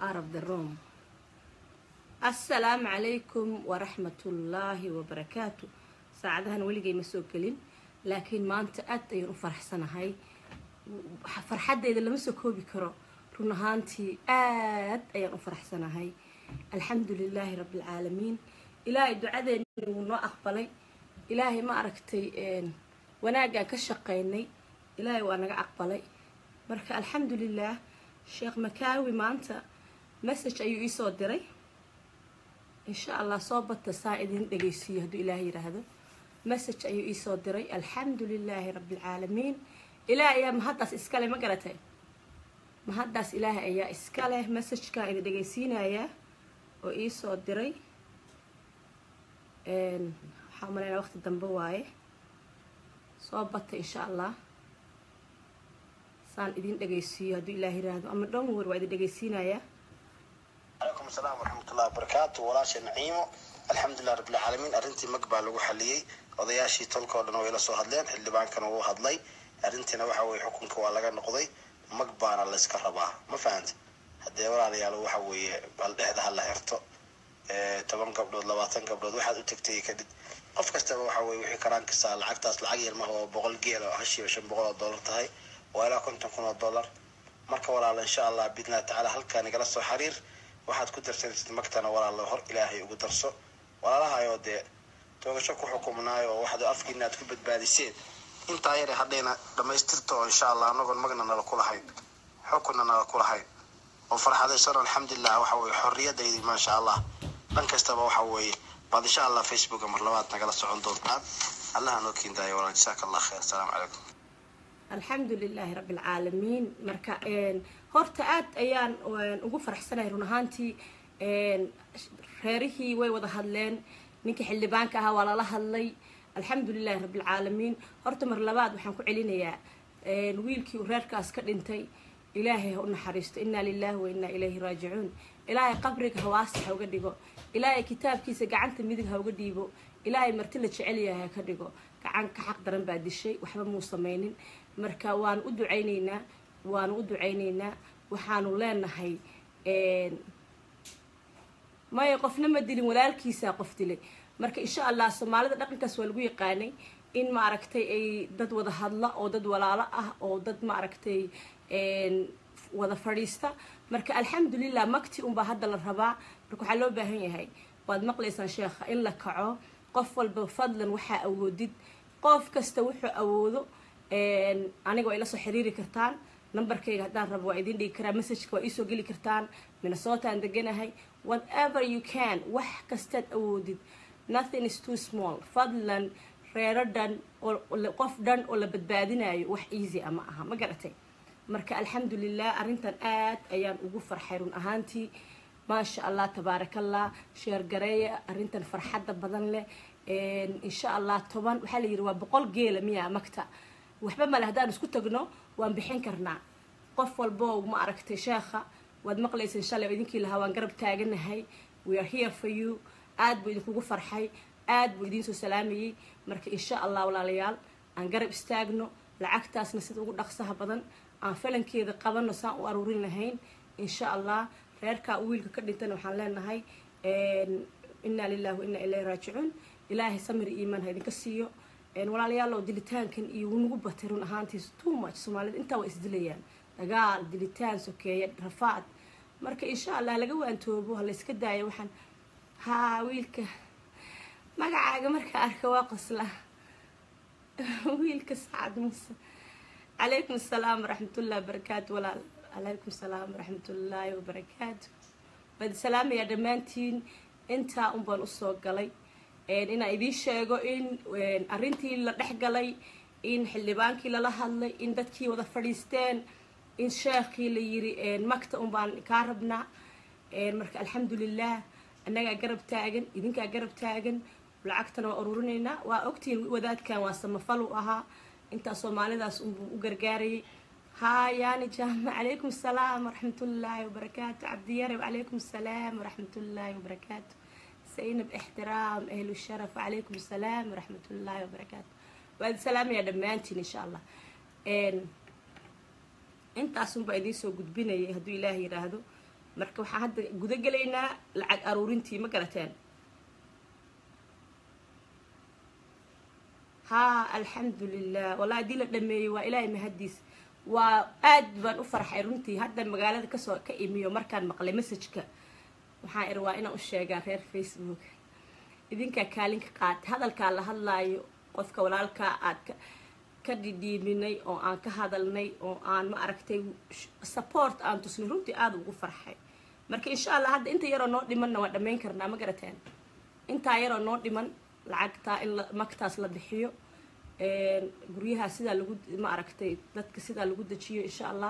out of the room assalaamu calaykum waraxmatullaahi wabarakaatu saacadahan weligay ma soo gelin laakiin maanta aad ayaan u faraxsanahay farxaddeeda lama soo koobi karo run ahaantii aad ayaan u faraxsanahay alxamdu lilaahi rabbialcaalamiin ilaahay ducadeena wuu noo aqbalay ilaahay ma aragtay wanaaggaan ka shaqaynay ilaahay waa naga aqbalay marka alxamdu lilaah sheekh makaawi maanta message ayuu iisoo diray insha allah soo bata saa idin dhegaysiiyo hadduu ilaahay yidhaahdo message ayuu iisoo diray alxamdu lilaahi rabbialcaalamiin ilaahay ayaa mahaddaas iskale ma garatay mahaddaas ilaahay ayaa iska leh messagekaa idin dhegaysiinayaa oo iisoo diray waxaa umaleynaa waqti dambe waaye soo bata insha allah saan idin dhegaysiiyo hadduu ilaah yiraahdo ama dhowr waa idin dhegaysiinayaa calaykum asalaam waraxmatullahi wabarakaatu walaasha naciimo alxamdulilah rabbilcaalamiin arrintii mag baa lagu xaliyey odayaashii tolka oo dhan way la soo hadleen xildhibaankana wuu hadlay arrintiina waxa weye xukunka waa laga noqday mag baana layska rabaa ma fahanta haddee walaalayaal waxa weeye bal dhexda ha la xirto toban gabdhood labaatan gabdhood waxaad u tagtay kadib qof kastaba waxa weye wixii karaan kastaa lacagtaas lacag yar maha oo boqol geel oo hashiiba shan boqol oo dollar tahay waa ilaa konton kun oo dollar marka walaala insha allah biidnillahi tacaala halkaa nagala soo xiriir waxaad ku darsanaysid magtana walaala hor ilaahay ugu darso walaalahayoo dee toogasho ku xukumnaayo oo waxaad afkiina aad ku badbaadiseen intaa yare hadhayna dhamaystirta oo insha allah anagoon magna nala ku lahayn xukunna nala ku lahayn oo farxadaysan alxamdulilah waxa weye xorriyadaydi maasha allah dhan kastaba waxa weeye baad insha allah facebooka mar labaad nagala socon doontaan allaha noo keendaayo walaal jasaaka allah khayr asalaamu calaykum alxamdu lilaahi rabbi alcaalamiin marka horta aad ayaan ugu faraxsanahay run ahaantii reerihii way wada hadleen ninkii xildhibaanka ahaa waa lala hadlay alxamdu lilahi rabbi alcaalamiin horta mar labaad waxaan ku celinayaa wiilkii uu reerkaas ka dhintay ilaahay ha u naxariisto inaa lilahi wa inaa ilayhi raajicuun ilaahay qabriga hawaasta ha uga dhigo ilaahay kitaabkiisa gacanta midig ha uga dhiibo ilaahay marti la jecel yahay ha ka dhigo gacan ka xaq daran baa dishay waxba muu samaynin marka waanu u ducaynaynaa waanu u ducaynaynaa waxaanu leenahay maya qofna ma dilin walaalkiisaa qof dilay marka insha allah soomaalida dhaqankaas waa lagu yaqaanay in maaragtay ay dad wada hadla oo dad walaalo ah oo dad maaragtay wada fadhiista marka alxamdulilah makti unbaa hadda la rabaa marka waxaa loo baahan yahay waad maqlaysaan sheekha in la kaco qof walba fadlan waxaa awoodid qof kasta wuxuu awoodo aniga waa ila soo xiriiri kartaan numberkayga haddaan rabo waa idin dhigi karaa messageka waa iisoo geli kartaan minnesotaan deganahay whatever you can wax kastaad awoodid nothing is too small fadlan reero dhan qof dhan oo la badbaadinayo wax easy ama aha ma garatay marka alxamdulilah arrintan aad ayaan ugu farxay run ahaantii maasha allah tabaarakallah sheergareeya arrintan farxadda badan leh insha allah toban waxaa la yidhi waa boqol geela miyaa magta waxba male haddaan isku tagno waan bixin karnaa qof walbo ma aragtay sheekha waad maqlayseen shalay oo idinkii lahaa waan garab taaganahay we are here for you aad buu idinkugu farxay aad buu idiin soo salaamayey marka insha allah walaalayaal aan garab istaagno lacagtaasna sida ugu dhaqsaha badan aan falankeeda qabano saan u aruurin lahayn insha allah reerkaa u wiilka ka dhintana waxaan leenahay inaa lilahi wa inaa ilayhi raajicuun ilaahay samir iimaan ha idinka siiyo walaalayaalow dilitaankan iyo wunagu batay run ahaantiis too much soomaalida intaa waa isdilayaan dagaal dilitaan sokeeye rafaad marka insha allah laga waantoobo ha layska daayo waxaan haa wiilka magacaaga markaa arka waa qosla wiilka sacad muuse calaykum asalaam waraxmatullahi wabarakaatu walaal calaykum asalaam waraxmatullaahi wabarakaatu waad salaamayaa dhammaantiin intaa un baan usoo galay inaan idiin sheego in arrintii la dhex galay in xildhibaankii lala hadlay in dadkii wada fadhiisteen in sheekhii la yiri magta un baan kaa rabnaa marka alxamdulilah annagaa garab taagan idinkaa garab taagan lacagtana waa ururinaynaa waa ogtihiin wadaadkan waa samafal u ahaa intaa soomaalidaas unbuu u gargaarayay haa yaani jaama calaykum asalaam waraxmatullaahi wabarakaatu cabdiyarab calaykum asalaam waraxmatullaahi wabarakaatu zaynab ixtiraam ahlu sharaf wacalaykum asalaam waraxmatullaahi wabarakaatu waad salaamayaa dhammaantiin insha allah intaasunbaa idiin soo gudbinayay hadduu ilaah yidhaahdo marka waxaan hadda guda gelaynaa lacag aruurintii ma garateen haa alxamdu lilah wallahi haddii la dhameeyey waa ilaahay mahadiis waa aad baan u farxay runtii hadda magaalada kasoo ka imiyo markaan maqlay messageka waxaan iri waa inaan u sheegaa reer facebook idinkaa kaalinka qaatay hadalkaa la hadlaayo qofka walaalkaa aad ka ka dhidhiiminay oo aan ka hadalnay oo aan ma aragtay support aan tusnay runtii aada ugu farxay marka insha allah hadda inta yaroo noo dhimanna waan dhammayn karnaa ma garateen intaa yaroo noo dhiman lacagtaa in magtaas la bixiyo guryaha sidaa lagu ma aragtay dadka sidaa lagu dejiyo insha allah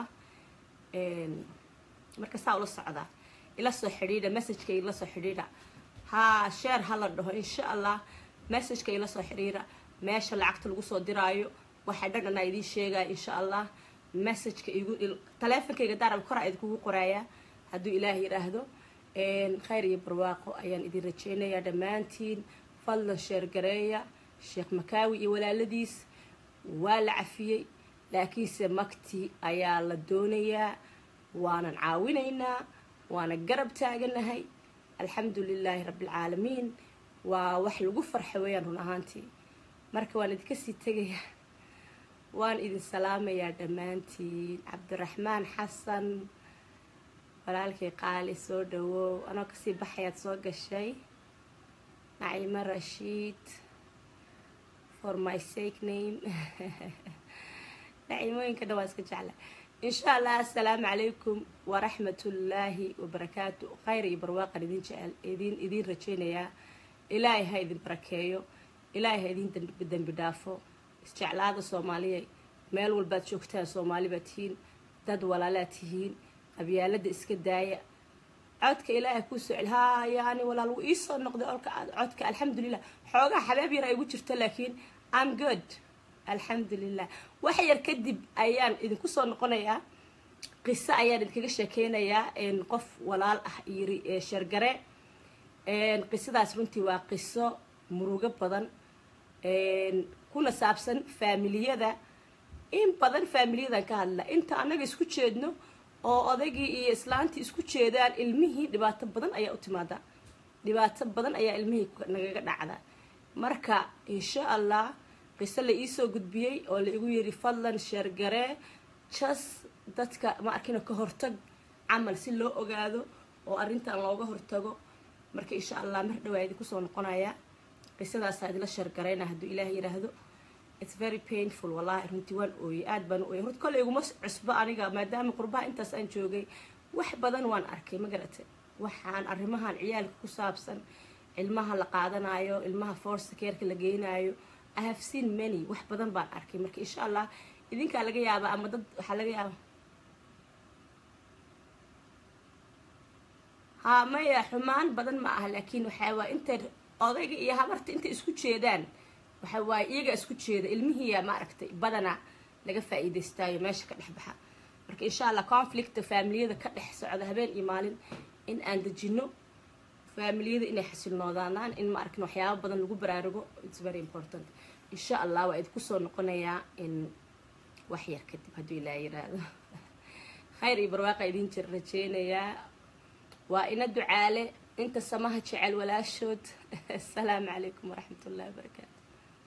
marka saa ula socdaa ila soo xidhiidha messageka ila soo xidhiidha haa sheer ha la dhaho insha allah messageka ila soo xidhiidha meesha lacagta lagu soo diraayo waxaa dhan anaa idiin sheegaya insha allah messageka igu taleefonkayga daarab koraa idinkugu qoraayaa hadduu ilaah yidhaahdo khayr iyo barwaaqo ayaan idin rajeynayaa dhammaantiin fadlan sheergareeya sheekh makaawi iyo walaaladiis waa la cafiyey laakiinse magtii ayaa la doonayaa waanan caawinaynaa waana garab taaganahay alxamdu lilaahi rabbialcaalamiin waa wax lagu farxa weeyaan run ahaantii marka waan idinka sii tegayaa waan idin salaamayaa dhammaantiin cabdiraxmaan xasan walaalkay qaali soo dhawow anoo kasii baxayaad soo gashay naciimo rashiid for my sake name nacimooyinka dhan waa iska jecla insha allah assalaamu calaykum waraxmatullaahi wabarakaatu khayr iyo barwaaqan idin jecel idin idiin rajeynayaa ilaahay ha idin barakeeyo ilaahay ha idin dembi dhaafo isjeclaada soomaaliya meel walbaad joogtaan soomaali baad tihiin dad walaalaad tihiin qabyaalada iska daaya codka ilaahay kuu soo celi haa yani walaal wuu iisoo noqday olka codka alxamdulilah xoogaa xabaab yar ay igu jirto laakiin am good alxamdulilah wax yar kadib ayaan idinku soo noqonayaa qiso ayaan idinkaga sheekeynayaa qof walaal ah yiri sheergare qisadaas runtii waa qiso murugo badan kuna saabsan faamiliyada in badan faamiliyadan ka hadla inta annaga isku jeedno oo odaygii iyo islaantii isku jeedaan ilmihii dhibaato badan ayaa u timaada dhibaato badan ayaa ilmihii nagaga dhacda marka insha allah qiso la iisoo gudbiyey oo la igu yiri fadlan sheergaree jas dadka ma arkina ka hortag camal si loo ogaado oo arrintan looga hortago marka insha allah mar dhawaa idinku soo noqonaya qisadaasaa idila sheergareyna hadduu ilaah yidhaahdo it's very painful wallahi runtii waan ooyey aad baan u ooyey horta kolley iguma cusbo aniga maadaama qurbaha intaas aan joogay wax badan waan arkay ma garatay waxaan arrimahan ciyaalka ku saabsan ilmaha la qaadanayo ilmaha force keerka la geynayo i have seen many wax badan baan arkay marka insha allah idinkaa laga yaabaa ama dad waxaa laga yaaba ha maya xumaan badan ma aha laakiin waxaa waa intay odayga iyo habarta intay isku jeedaan waxa waaye iyaga isku jeeda ilmihiiya ma aragtay badanaa laga faa-iideystaayo meesha ka dhex baxa marka insha allah conflicta faamiliyada ka dhex socda habeen iyo maalin in aan dejino faamiliyada inay xasilnoodaanaan in ma arkin waxyaaba badan lagu baraarugo its very important insha allah waa idinku soo noqonayaa in wax yar kadib hadduu ilaa yiraahdo khayr iyo barwaaqa idin jir rajeynayaa waa ina ducaale inta samaha jecel walaashood asalaamu calaykum waraxmat ullahi wabarakaatu